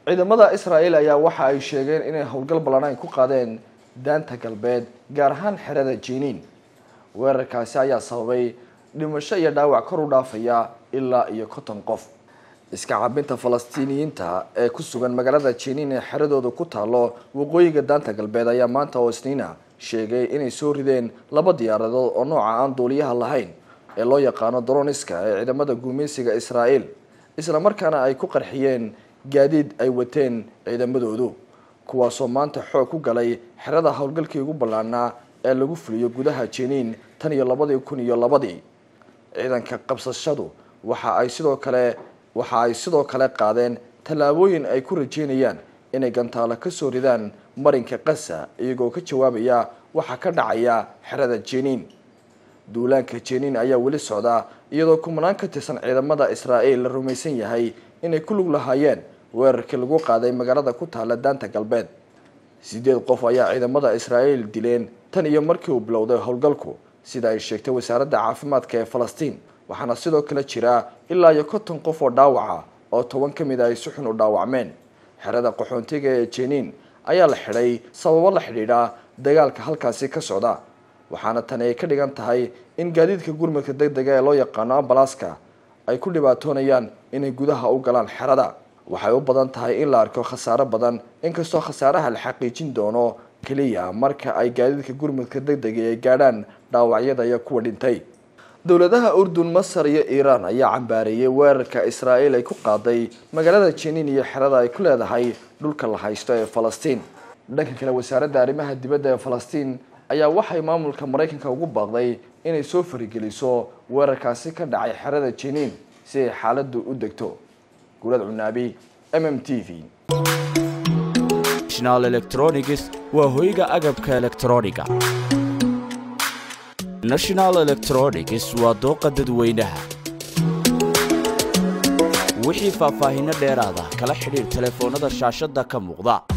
ciidamada israa'iil ayaa waxa ay sheegeen inay howlgal ballanaan ku qaadeen daanta galbeed gaar ahaan xerada jiniin weerarkaasi ayaa sababay dhimasho iyo dhaawac kor u dhaafaya ilaa iyo konton qof iska cabinta falastiiniyiinta ee ku sugan magaalada jiniin ee xeradooda ku taalo waqooyiga daanta galbeed ayaa maanta oo isniina sheegay inay soo rideen laba diyaaradood oo nooca aan duuliyaha lahayn ee loo yaqaano droniska ee ciidamada guumeysiga israa'iil isla markaana ay ku qarxiyeen gaadiid ay wateen ciidamadoodu kuwaasoo maanta xoog ku galay xerada howlgalkii ugu ballaanaa ee lagu fuliyo gudaha jiniin tan iyo labadii kun iyo labadii ciidanka qabsashadu waxa ay sidoo kale waxa ay sidoo kale qaadeen tallaabooyin ay ku rajeynayaan inay gantaalo ka soo ridaan marinka qasa iyagoo ka jawaabaya waxa ka dhacaya xerada jiniin duulaanka jiniin ayaa weli socda iyadoo kumanaan ka tirsan ciidamada israa'iil la rumaysan yahay inay ku lug lahaayeen weerarkii lagu qaaday magaalada ku taala daanta galbeed sideed qof ayaa ciidamada israa'iil dileen tan iyo markii uu bilowday howlgalku sida ay sheegtay wasaaradda caafimaadka ee falastiin waxaana sidoo kale jira ilaa iyo konton qof oo dhaawaca oo toban ka mid a ay si xun u dhaawacmeen xerada qaxoontiga ee jiniin ayaa la xidhay sababo la xidhiidha dagaalka halkaasi ka socda waxaana tani ay ka dhigan tahay in gaadiidka gurmadka deg dega ee loo yaqaano ambalaaska ay ku dhibaatoonayaan inay gudaha u galaan xerada waxay u badan tahay in la arko khasaaro badan inkastoo khasaaraha la xaqiijin doono keliya marka ay gaadiidka gurmadka deg dega ay gaadhaan dhaawacyada iyo kuwa dhintay dowladaha urdun masar iyo iiraan ayaa cambaareeyay weerarka israa'iil ay ku qaaday magaalada jiniin iyo xerada ay ku leedahay dhulka la haysto ee falastiin dhanka kale wasaaradda arrimaha dibadda ee falastiin ayaa waxay maamulka maraykanka ugu baaqday inay soo farigeliso weerarkaasi ka dhacay xerada jiniin si ay xaaladdu u degto gurad cunaabi m m t v national electronics waa hoyga agabka elektrooniga national electronics waa dooqa dadweynaha wixii faahfaahinno dheeraada kala xidhiir telefoonnada shaashadda ka muuqda